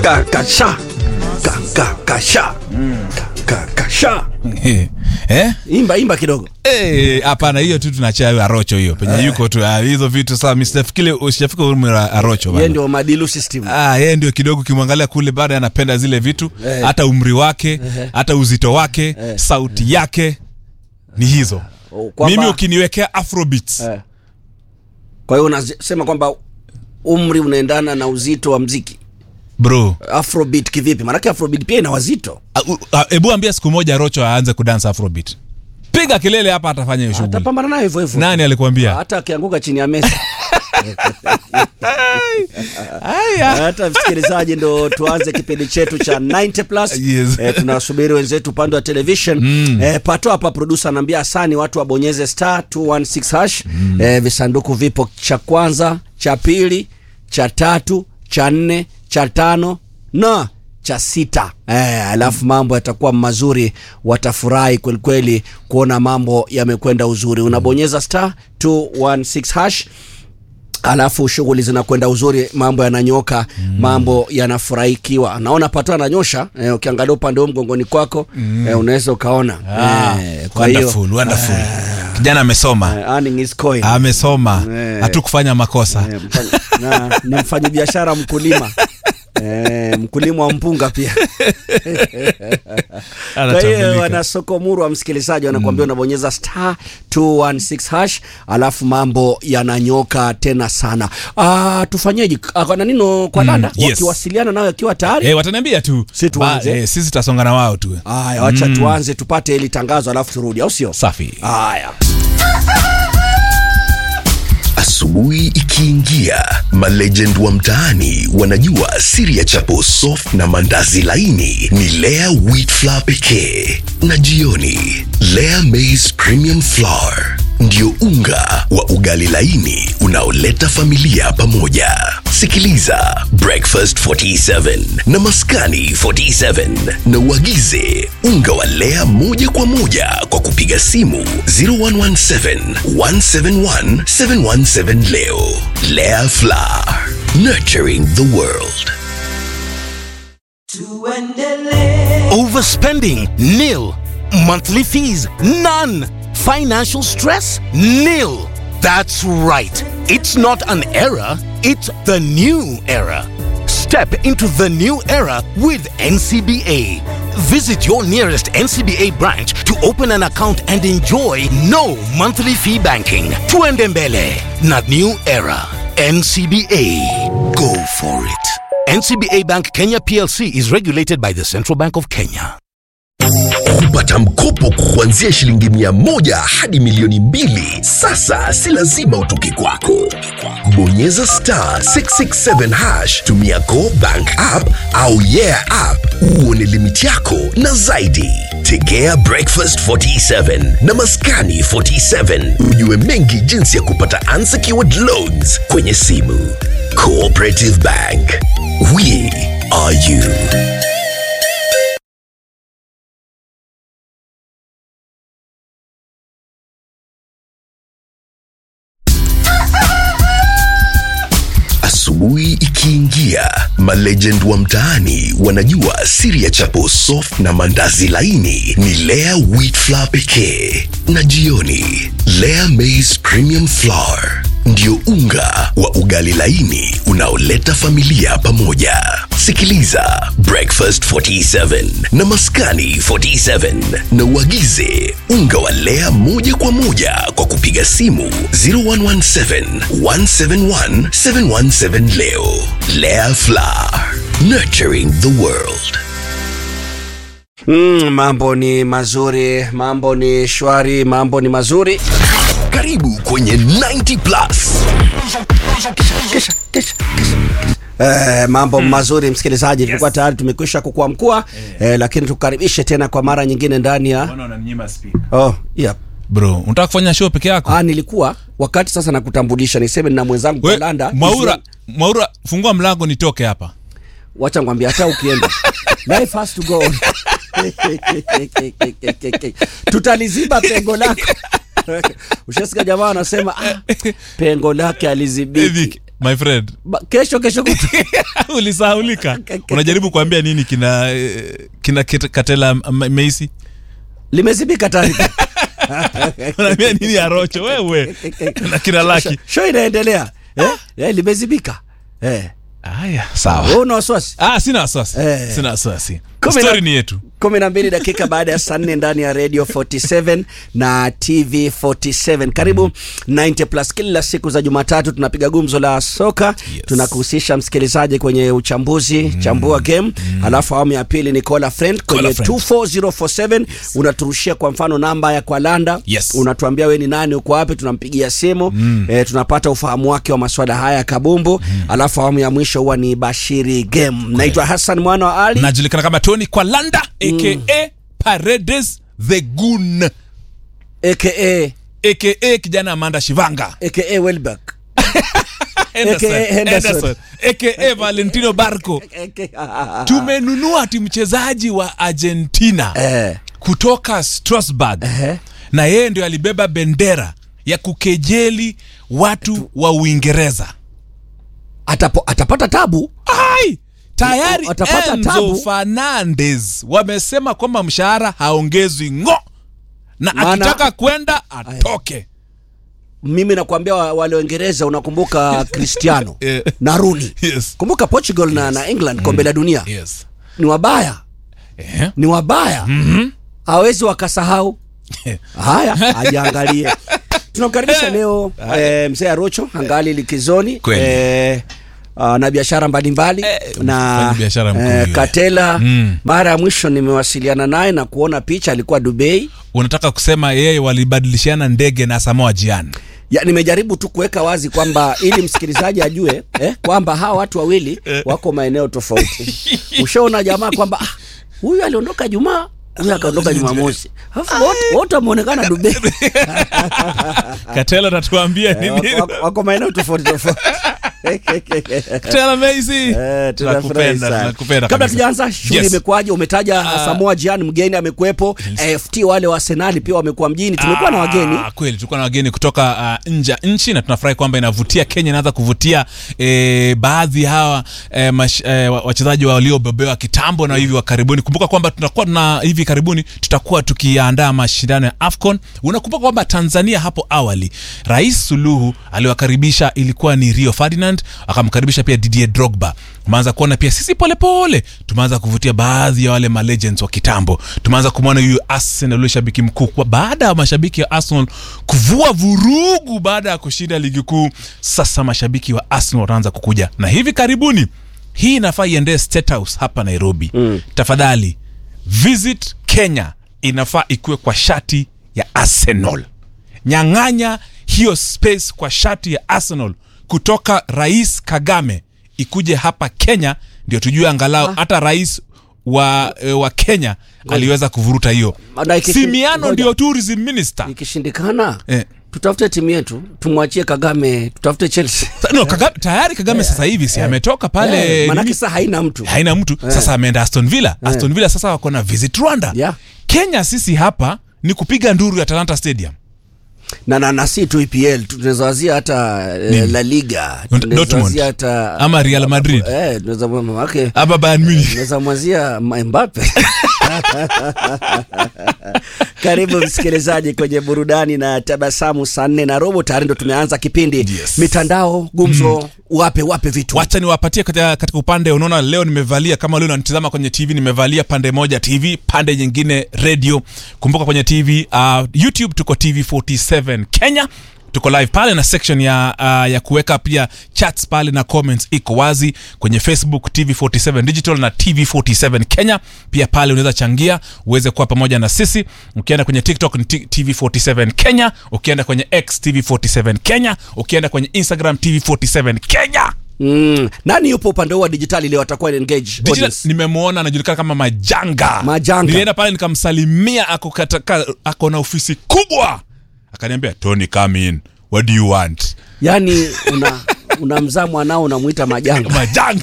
kakasha kakakasha kakasha eh? imba imba kidogo Eh, hapana hiyo tu tunachia arocho hiyo penye yuko tu ah, hizo vitu saa msifikile usijafika umri wa arocho ye bana. ndio madilu system Ah, yeye ndio kidogo ukimwangalia kule bado anapenda zile vitu Eh. hata umri wake hata uzito wake sauti yake ni hizo Oh, kwamba- mimi ukiniwekea afrobeats Eh. kwa hiyo unasema kwamba umri unaendana na uzito wa mziki bro afrobeat kivipi maanake afrobeat pia ina wazito ah, u- ah, hebu ambia siku moja rocho aanze kudansa afrobeat piga kelele hapa atafanya hiyo shughuli atapambana nayo hivyo hivyo nani alikuambia hata akianguka chini ya mesa Aya. hata msikilizaji ndo tuanze kipindi chetu cha 90 plus Yes. eh, tunasubiri wenzetu upande wa television mm. eh, pato hapa produsa anaambia asani watu wabonyeze star 216 hash mm. eh, visanduku vipo cha kwanza cha pili cha tatu cha nne cha tano na cha sita eh, alafu mambo yatakuwa mazuri watafurahi kwelikweli kuona mambo yamekwenda uzuri unabonyeza star 216 hash alafu shughuli zinakwenda uzuri mambo yananyoka mm. mambo yanafurahikiwa naona pato ananyosha eh, ukiangalia upande huu mgongoni kwako mm. eh, unaweza ukaona Ah, eh, kwa hiyo wonderful, wonderful. kijana amesoma eh, earning is coin. amesoma Eh. hatukufanya makosa Eh, mfanya- na ni mfanyi biashara mkulima Eh, mkulima wa mpunga pia kwa hiyo Anatambulika. wana soko muru wa msikilizaji wanakuambia unabonyeza star 216 hash alafu mambo yananyoka tena sana ah, tufanyeje Ah, kwa nanino kwa dada yes. wakiwasiliana nayo akiwa tayari Eh, wataniambia tu Si tuanze. Ba- eh, sisi tutasonga na wao tu haya wacha tuanze tupate hili tangazo alafu turudi au sio safi haya Asubuhi ikiingia, malegend wa mtaani wanajua siri ya chapo soft na mandazi laini ni Lea wheat flour pekee, na jioni Lea maize premium flour ndio unga wa ugali laini unaoleta familia pamoja. Sikiliza Breakfast 47 na Maskani 47 na uagize unga wa Lea moja kwa moja kwa kupiga simu 0117 171 717 leo. Lea Flour, nurturing the world. Overspending? Nil. Monthly fees? None. Financial stress? Nil. That's right. It's not an era, it's the new era. Step into the new era with NCBA. Visit your nearest NCBA branch to open an account and enjoy no monthly fee banking. Tuendembele, not new era. NCBA. Go for it. NCBA Bank Kenya PLC is regulated by the Central Bank of Kenya. kupata mkopo kuanzia shilingi mia moja hadi milioni mbili sasa si lazima utoke kwako bonyeza star 667 hash tumia go bank app au yeah app uone limiti yako na zaidi tegea breakfast 47 na maskani 47 ujue mengi jinsi ya kupata unsecured loans kwenye simu cooperative bank we are you Asubuhi ikiingia, malegend wa mtaani wanajua siri ya chapo soft na mandazi laini ni Lea wheat flour pekee, na jioni Lea maize premium flour ndio unga wa ugali laini unaoleta familia pamoja. Sikiliza Breakfast 47 na Maskani 47 na uagize unga wa Lea moja kwa moja kwa kupiga simu 0117 171 717 leo. Lea Flour, nurturing the world. mm, mambo ni mazuri mambo ni shwari mambo ni mazuri Karibu kwenye 90 plus. Eh, mambo mazuri msikilizaji tulikuwa tayari tumekwisha kukua mkua eh, lakini tukaribishe tena kwa mara nyingine ndani ya oh, yeah. bro unataka kufanya show peke yako ah, nilikuwa wakati sasa nakutambulisha niseme na mwenzangu We, Kolanda mwaura mwaura fungua mlango nitoke hapa wacha ngwambia hata ukienda life has to go on tutaliziba pengo lako ushasikia jamaa anasema ah, pengo lake alizibiki Hivi, my friend Ba- kesho kesho kutu ulisahaulika unajaribu kuambia nini kina eh, kina Kit- katela M- meisi limezibika tayari unaambia nini arocho wewe na kina laki show inaendelea eh? Eh, limezibika eh. haya sawa Wewe una wasiwasi ah, sina wasiwasi Eh. sina wasiwasi Kumi na- stori ni yetu kumi na mbili dakika baada ya saa nne ndani ya radio 47 na tv 47 karibu 90 plus kila siku za jumatatu tunapiga gumzo la soka Yes. tunakuhusisha msikilizaji kwenye uchambuzi chambua game alafu awamu ya pili ni call a friend kwenye a friend. 24047 unaturushia kwa mfano namba ya kwalanda Yes. unatuambia we ni nani uko wapi tunampigia simu eh, tunapata ufahamu wake wa maswala haya ya kabumbu alafu awamu ya mwisho huwa ni bashiri game naitwa hassan mwana wa ali najulikana kama tony kwalanda aka paredes the gun aka aka kijana amanda shivanga aka Welbeck. Henderson, AKA Henderson. Henderson, aka valentino barco tumenunua ati mchezaji wa argentina Eh. kutoka strasburg Ehe. na yeye ndio alibeba bendera ya kukejeli watu wa uingereza Atapo, atapata tabu ai tayari Watapata enzo tabu. fernandes wamesema kwamba mshahara haongezwi ngo na Maana- akitaka kwenda atoke mimi nakwambia wa- wale Waingereza unakumbuka Cristiano Eh. na Rooney yes. kumbuka Portugal na, na England kombe la dunia yes. ni wabaya Eh. ni wabaya hawezi wakasahau haya ajiangalie tunamkaribisha leo eh, mzee Arocho angali likizoni Kweli. eh, uh, na biashara mbalimbali Eh, na mfanya biashara mkuu yule. Katela Mm. mara ya mwisho nimewasiliana naye na kuona picha alikuwa Dubai unataka kusema yeye walibadilishiana ndege na samoa jian ya, nimejaribu tu kuweka wazi kwamba ili msikilizaji ajue eh, kwamba hawa watu wawili wako maeneo tofauti. Ushaona jamaa kwamba ah, huyu aliondoka Jumaa, huyu akaondoka Jumamosi, alafu wote wote wameonekana Dubai. katela tatuambia Eh, nini wako, wako, wako maeneo tofauti tofauti. katela meisi Eh, tunafurahi sana. tunakupenda Kabla kabisa. tujaanza shughuli Yes. imekuwaje? Umetaja Samoa Gyan mgeni amekuwepo, AFT wale wa Arsenal pia wamekuwa mjini, tumekuwa na wageni Ah, kweli tulikuwa na wageni kutoka uh, nje ya nchi na tunafurahi kwamba inavutia kenya inaanza kuvutia eh, baadhi ya hawa eh, mash, eh, wa- wachezaji waliobebewa kitambo na hivi wa karibuni kumbuka kwamba tunakuwa na hivi karibuni tutakuwa tukiandaa mashindano ya afcon unakumbuka kwamba tanzania hapo awali rais suluhu aliwakaribisha ilikuwa ni rio ferdinand akamkaribisha pia didier drogba tumeanza kuona pia sisi polepole tumeanza kuvutia baadhi ya wale malegends wa kitambo tumeanza kumwona huyu arsenal ule shabiki mkuu kwa baada ya mashabiki wa arsenal kuvua vurugu baada ya kushinda ligi kuu sasa mashabiki wa arsenal wataanza kukuja na hivi karibuni hii inafaa iendee state house hapa nairobi mm. tafadhali visit kenya inafaa ikuwe kwa shati ya arsenal nyang'anya hiyo space kwa shati ya arsenal kutoka rais kagame ikuje hapa kenya ndio tujue angalau hata rais wa, e, wa kenya aliweza kuvuruta hiyo Na ikishin- simiano ngoja. ndio tourism minister ikishindikana Eh. tutafute timu yetu tumwachie Kagame, tutafute Chelsea Sa- no, kagame, tayari kagame sasa hivi si ametoka pale Eh, manake nini? sasa haina mtu haina mtu sasa ameenda aston villa aston villa sasa wako na visit rwanda Yeah. kenya sisi hapa ni kupiga nduru ya talanta stadium na, na, na si tu EPL tunaweza wazia hata eh, La Liga tunaweza Dortmund. wazia hata ama real madrid eh, tunaweza wake ama bayern munich naweza mwazia Mbappe. Karibu msikilizaji kwenye burudani na tabasamu saa nne na robo tayari ndo tumeanza kipindi Yes. mitandao gumzo wape wape vitu wacha niwapatie katika, katika upande unaona leo nimevalia kama leo unanitizama kwenye tv nimevalia pande moja tv pande nyingine radio kumbuka kwenye tv uh, youtube tuko tv 47 kenya tuko live pale na section ya, uh, ya kuweka pia chats pale na comments iko wazi kwenye facebook tv 47 digital na tv 47 kenya pia pale unaweza changia uweze kuwa pamoja na sisi ukienda kwenye tiktok ni T- tv 47 kenya ukienda kwenye x tv 47 kenya ukienda kwenye instagram tv 47 kenya mm. nani yupo upande huu wa dijitali leo atakuwa engage Digital, audience? nimemwona anajulikana kama majanga Majanga. nilienda pale nikamsalimia ako, kataka, ako na ofisi kubwa akaniambia tony come in what do you want yani una unamzaa mwanao unamwita majanga majanga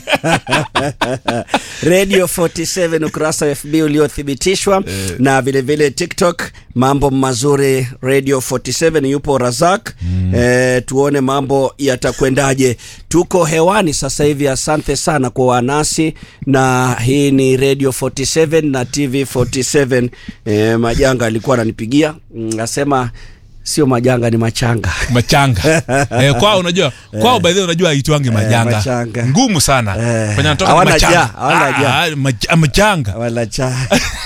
radio 47 ukurasa wa fb uliothibitishwa na vilevile vile tiktok mambo mazuri radio 47 yupo razak mm. e, tuone mambo yatakwendaje tuko hewani sasa hivi asante sana kwa wanasi na hii ni radio 47 na tv 47 e, majanga alikuwa ananipigia mm, asema sio majanga ni machanga machanga eh, kwao unajua kwao by the way unajua aitwangi majanga machanga. ngumu sana Eh, Fanya natoka hawana machanga. jaa, hawana jaa. Ah, mach- machanga wala cha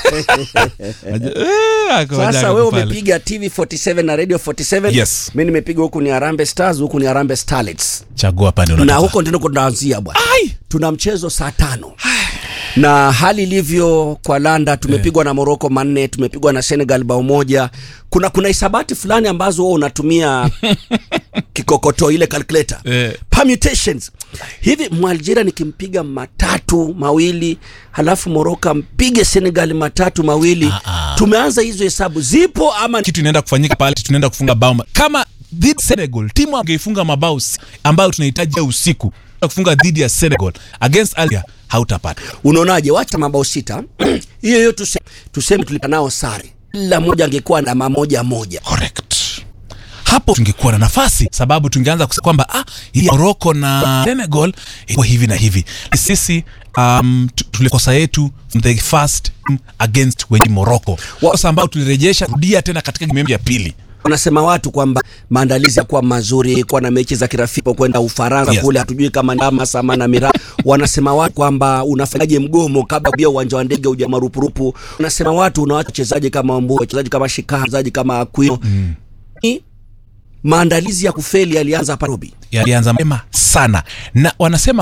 Eh, ako sasa majanga wewe pale. umepiga tv 47 na radio 47 Yes. mi nimepiga huku ni arambe stars huku ni arambe starlets chagua pande na unataka. huko ndiko tunaanzia bwana Ai! tuna mchezo saa tano na hali ilivyo kwa landa tumepigwa na moroko manne tumepigwa na senegal bao moja kuna kuna hisabati fulani ambazo wewe unatumia kikokoto ile calculator Eh. permutations hivi mwalgeria nikimpiga matatu mawili halafu moroko mpige senegal matatu mawili tumeanza hizo hesabu zipo ama kitu inaenda kufanyika pale tunaenda kufunga bao ma- kama dhidi ya Senegal timu angeifunga mabao si- ambayo tunahitaji usiku kufunga dhidi ya Senegal against Algeria hautapata unaonaje wacha mabao sita hiyo hiyo tuse, tuseme tulipata nao sare kila moja angekuwa na mamoja moja correct hapo tungekuwa na nafasi sababu tungeanza kusema kwamba ah, hii ya Morocco na Senegal ilikuwa hivi na hivi sisi um, tu- tulikosa yetu from the first team against wenye Morocco kosa ambao tulirejesha rudia tena katika game ya pili wanasema watu kwamba maandalizi yakuwa mazuri kuwa na mechi za kirafiki kwenda ufaransa Yes. kule hatujui kama ndama sama na mira wanasema watu kwamba unafanyaje mgomo kabla ya uwanja wa ndege uja marupurupu wanasema watu unawacha wachezaji kama wambu wachezaji kama shika wachezaji kama akwino mm. maandalizi ya kufeli yalianza hapa Nairobi yalianza mema sana na wanasema